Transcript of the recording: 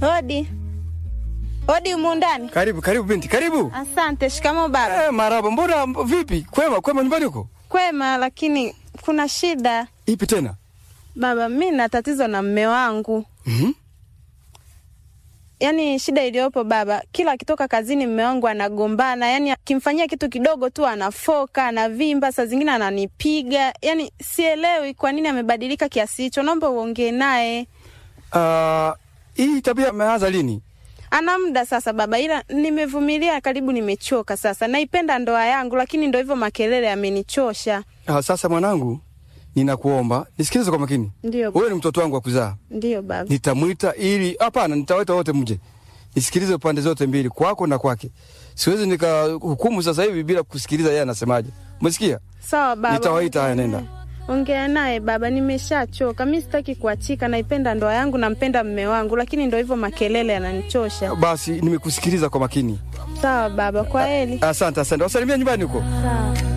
Hodi. Hodi humu ndani. Karibu, karibu binti, karibu. Asante. Shikamo baba. Eh, maraba, mbona mb- vipi? Kwema, kwema nyumbani huko? Kwema, lakini kuna shida Ipi tena? baba. Mi na tatizo na mme wangu. Mhm. Yaani shida iliyopo baba, kila akitoka kazini mme wangu anagombana, yaani akimfanyia kitu kidogo tu anafoka, anavimba, saa zingine ananipiga. Yaani sielewi kwa nini amebadilika kiasi hicho. Naomba uongee naye. Ah, hii tabia ameanza lini? Ana muda sasa baba, ila nimevumilia karibu, nimechoka sasa. Naipenda ndoa yangu, lakini ndo hivyo makelele yamenichosha. Ah, sasa mwanangu, ninakuomba nisikilize kwa makini. Ndio, Wewe ni mtoto wangu wa kuzaa. ndio baba. Nitamwita ili hapana, nitawaita wote mje. Nisikilize pande zote mbili, kwako na kwake. Siwezi nikahukumu sasa hivi bila kusikiliza yeye anasemaje. Umesikia? Sawa baba. Nitawaita haya, nenda. Ongea naye baba, nimeshachoka. Mi sitaki kuachika, naipenda ndoa yangu, nampenda mme wangu, lakini ndo hivyo makelele yananichosha. Basi nimekusikiliza kwa makini. Sawa baba, kwa heri. Asante, asante. Wasalimia nyumbani huko. Sawa.